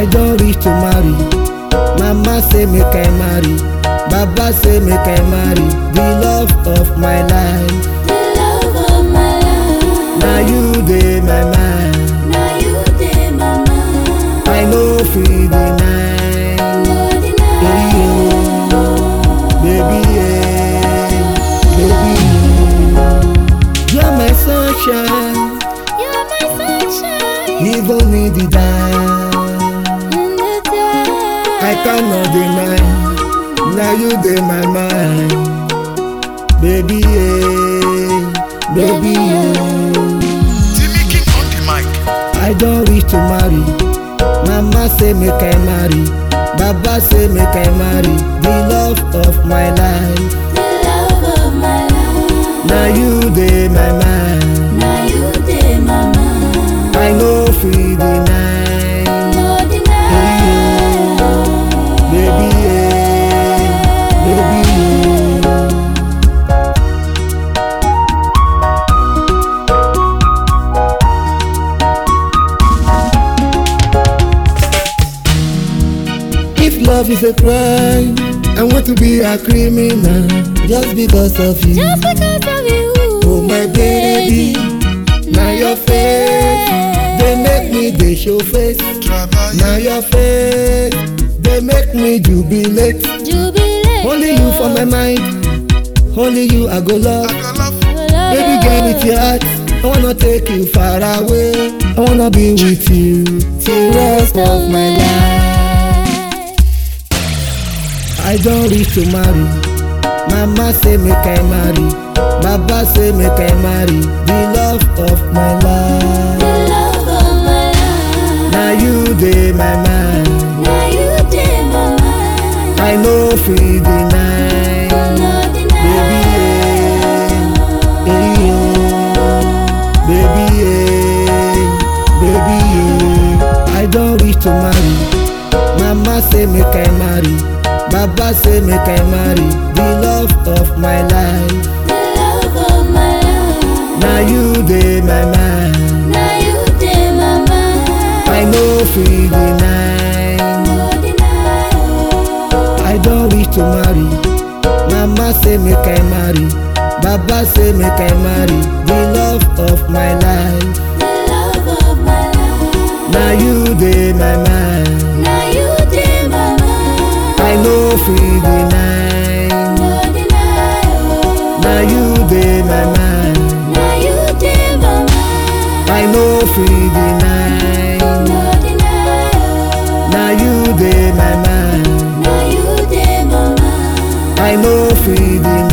I don reach to marry. Mama say make I marry. Baba say make I marry. The love of my life. The love of my life. Na you dey my mind. Now you dey my mind. I no fit deny. No Baby, deny. oh, baby, yeah, baby, you are my sunshine, You're my sunshine even in the dark. in the dark. I cannot deny, now you dey my mind, baby, yeah, baby, yeah. Timmy King on the mic. I don reach to marry. Mama say make I marry. Baba say make I marry. The love of my life. The love of my life. Na you dey my mind. Now you dey my mind. I no fit deny. No deny. Baby, yeah, baby, yeah. If love is a crime, I want to be a criminal just because of you. Just because of you. Oh my baby, now your face, they make me they show face. Travail. Now your face, they make me jubilate. Jubilate. Only you for my mind, only you I go love. I got love. Baby girl with your heart, I wanna take you far away. I wanna be with you till rest of my life. I don reach to marry. Mama say make I marry. Baba say make I marry. The love of my The life. love of my life. Now you dey my mind. Now you dey my mind. I no fit deny. No Baby, deny. yeah, yeah, baby, yeah, baby, yeah. I don reach to marry. Mama say make I marry. Baba say make I marry. The love of my life. The love of my life. Now you dey my mind. Now you dey my mind. I no fit deny. No deny. I don reach to marry. Mama say make I marry. Baba say make I marry. The love of my life. The love of my life. Now you dey my mind. Now you dey my mind. I no fit deny. No deny. Now you dey my mind. Now you dey my mind. I no fit deny. No deny. Now you dey my mind. Now you dey my mind. I no fit deny.